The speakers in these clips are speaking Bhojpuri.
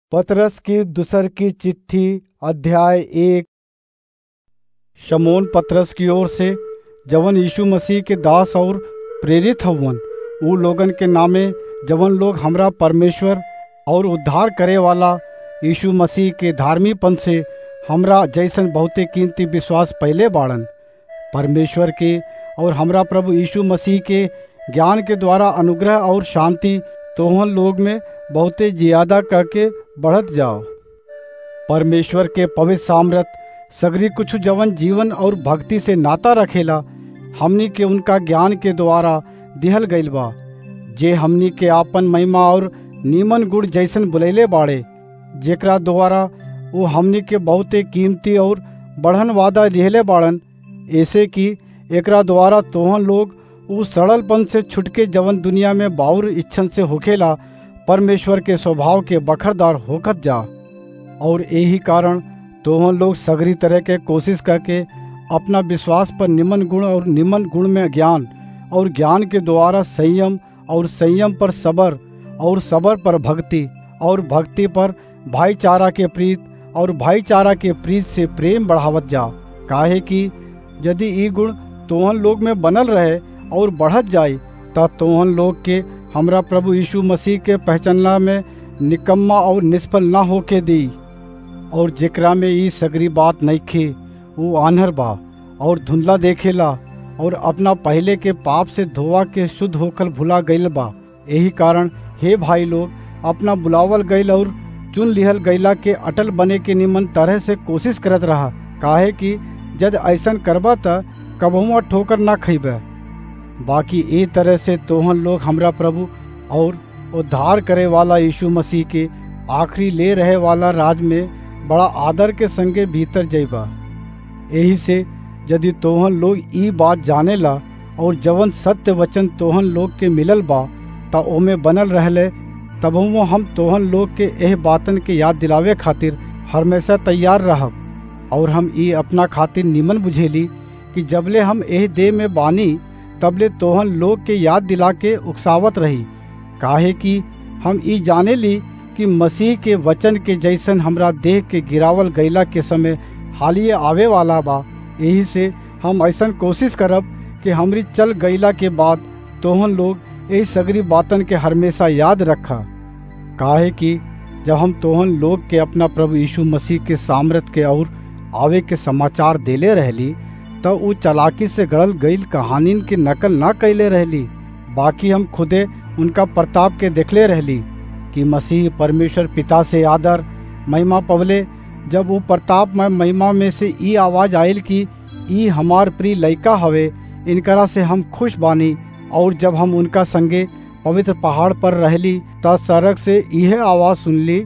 पतरस की दूसर की चिट्ठी अध्याय एक शमोन पतरस की ओर से जवन यीशु मसीह के दास और प्रेरित हवन उ लोगन के नामे जवन लोग हमरा परमेश्वर और उद्धार करे वाला यीशु मसीह के धार्मीपन से हमरा जैसन बहुते कीमती विश्वास पहले बाड़न परमेश्वर के और हमरा प्रभु यीशु मसीह के ज्ञान के द्वारा अनुग्रह और शांति तोहन लोग में बहुते ज्यादा करके बढ़त जाओ परमेश्वर के पवित्र सामर्थ सगरी कुछ जवन जीवन और भक्ति से नाता रखेला हमनी के उनका ज्ञान के द्वारा दिहल गईल बा जे हमनी के आपन महिमा और नीमन गुण जैसन बुलैले बाड़े जेकरा द्वारा वो हमनी के बहुते कीमती और बढ़न वादा लिहले बाड़न ऐसे कि एकरा द्वारा तोहन लोग उ सड़लपन से छुटके जवन दुनिया में बाउर इच्छन से होखेला परमेश्वर के स्वभाव के बखरदार होकर जा और यही कारण तोहन लोग सगरी तरह के कोशिश करके अपना विश्वास पर निमन गुण और निमन गुण में ज्ञान और ज्ञान के द्वारा संयम और संयम पर सबर और सबर पर भक्ति और भक्ति पर भाईचारा के प्रीत और भाईचारा के प्रीत से प्रेम बढ़ावत जा काहे कि यदि ई गुण तोहन लोग में बनल रहे और बढ़त जाए तब तोहन लोग के हमरा प्रभु यीशु मसीह के पहचानला में निकम्मा और निष्फल ना होके दी और जेकरा में ई सगरी बात नहीं खे वो आन्हर बा और धुंधला देखेला और अपना पहले के पाप से धोवा के शुद्ध होकर भुला गईल बा यही कारण हे भाई लोग अपना बुलावल गईल और चुन लिहल गईला के अटल बने के निमन तरह से कोशिश करत रहा काहे कि जद ऐसन करबा त कबहुआ ठोकर ना खइबे बाकी ए तरह से तोहन लोग हमरा प्रभु और उद्धार करे वाला यीशु मसीह के आखिरी ले रहे वाला राज में बड़ा आदर के संगे भीतर जइबा यही से यदि तोहन लोग ई बात जाने ला और जवन सत्य वचन तोहन लोग के मिलल बा त ओमे बनल रहले तबहुओ हम तोहन लोग के एह बातन के याद दिलावे खातिर हमेशा तैयार रहब और हम ई अपना खातिर निमन बुझेली कि जबले हम एह देह में बानी तबले तोहन लोग के याद दिला के उकसावत रही काहे कि हम ई जाने ली कि मसीह के वचन के जैसन हमरा देह के गिरावल गैला के समय हालिए आवे वाला बा यही से हम ऐसा कोशिश करब कि हमरी चल गईला के बाद तोहन लोग यही सगरी बातन के हमेशा याद रखा काहे कि जब हम तोहन लोग के अपना प्रभु यीशु मसीह के सामर्थ के और आवे के समाचार देले रहली तो उ चलाकी से गड़ल गईल कहानीन के नकल ना कैले रहली बाकी हम खुदे उनका प्रताप के देखले रहली कि मसीह परमेश्वर पिता से आदर महिमा पवले जब वो प्रताप में महिमा में से ई आवाज आयल कि ई हमार प्रिय लइका हवे इनकरा से हम खुश बानी और जब हम उनका संगे पवित्र पहाड़ पर रहली त सड़क से यह आवाज सुनली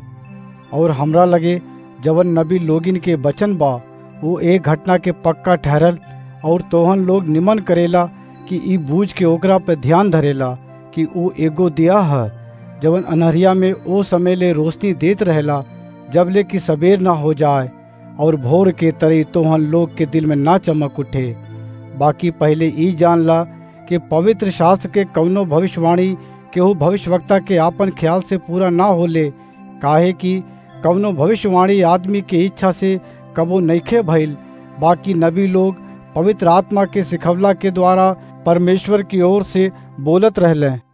और हमरा लगे जवन नबी लोगिन के बचन बा वो एक घटना के पक्का ठहरल और तोहन लोग निमन करेला कि ई बूझ के ओकरा पे ध्यान धरेला कि वो एगो दिया है जवन अनहरिया में ओ समय ले रोशनी देत रहेला जब ले कि सबेर ना हो जाए और भोर के तरह तोहन लोग के दिल में ना चमक उठे बाकी पहले ई जान ला कि पवित्र शास्त्र के कवनो भविष्यवाणी केहू भविष्यवक्ता के आपन ख्याल से पूरा ना होले काहे कि कवनो भविष्यवाणी आदमी के इच्छा से कबो नईखे भइल बाकी नबी लोग पवित्र आत्मा के सिखवला के द्वारा परमेश्वर की ओर से बोलत रहले